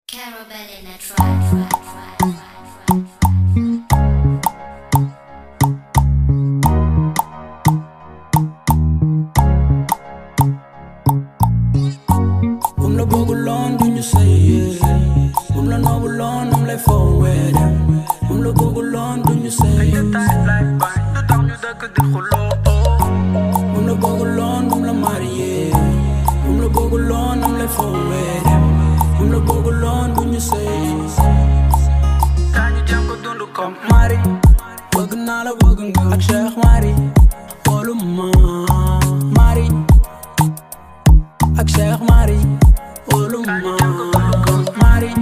Carabel in a try, try, try, try, try. Bum la bëgguloon du ñu sëy Bum la noobuloon am lay foowee dem Bum la bëgguloon du ñu sëy Bum la bëgguloon bum la marié Bum la bëgguloon am lay foowee dem Bum la bëgguloon du ñu sëy Kañu jëm ko dund comme Mari Bëgg naa la bëgg nga ak Cheikh Mari Wolu ma Mari ak Cheikh Mari wóolu ma Mari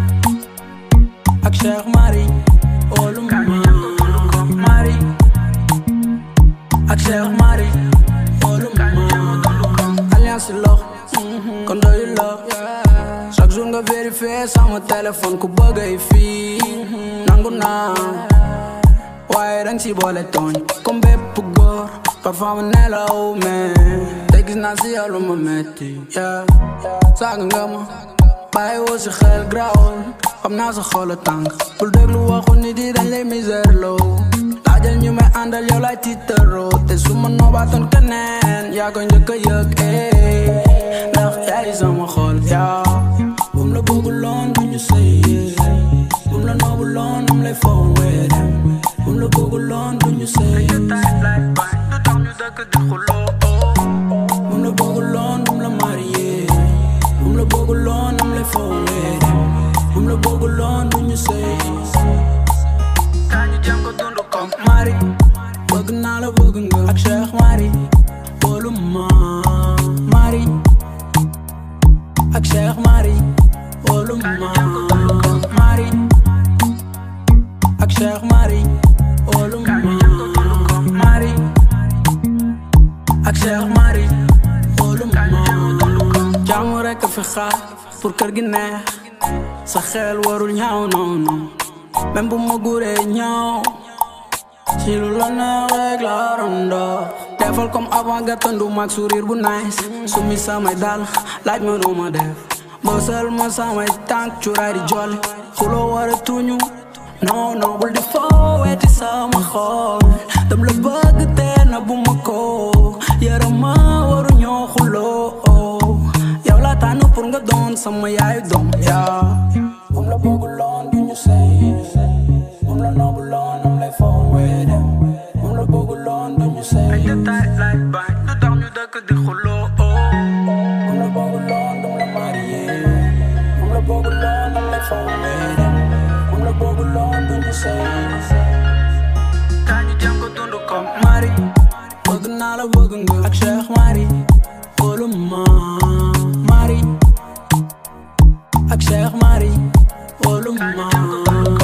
ak Cheikh Mari wóolu ma Mari ak Cheikh Mari wóolu ma alliance lox kon doyu la chaque jour nga vérifier sama téléphone ku bëgg ay fii nangu naa waaye dang si boole tooñ comme bépp góor parfois ma nelaw mais te gis naa si yow lu ma metti yeah saaga nga ma bàyyi woo si xel grawul xam naa sa xol a tàng bul déglu waxu nit yi dañ lay misère loo laajal ñu may àndal yow lay tiitaroo te su ma noobaatoon keneen yaa ko njëkk a yëg eh ndax yaay sama xol yaa bum la bëgguloon du ñu sëy bum la noobuloon am lay foowee dem bum la bëgguloon du ñu sëy bum la bëgguloon bum la marié bum la bëgguloon am lay foowee dem bum la bëgguloon du ñu sëy kañu jëm ko dund comme Mari bëgg naa la bëgg nga ak Cheikh Mari wóolu ma Mari ak Cheikh Mari wóolu ma Mari ak Cheikh Mari wóolu ma Mari ak Cheikh Mari wóolu ma jàmm rekk fi xaar pour kër gi neex sa xel warul ñaaw noonu même bu ma guree ñaaw si lu la neex rek la rondo defal comme avant nga tëndu mag sourire bu nice sumi samay dal laaj ma nu ma def bësal ma samay tànk cuuraay di jolli xuloo war a tuñu non non bul di fooweti sama xol dam la bëgg te na bu ma ko yaram ma waru ñoo xuloo yow la tànn pour nga doon sama yaayu doom yaa bum la bëgguloon du ñu sëy bum la noobuloon am lay foowee dem bum la bëgguloon du ñu sëy bum la bëgguloon dum la marié bum la bëgguloon am lay foowee dem bum la bëgguloon du ñu sëy kañu jëm ko dund comme Mari bëgg naa la bëgg nga ak Cheikh Mari wóolu ma Mari ak Cheikh Mari wóolu ma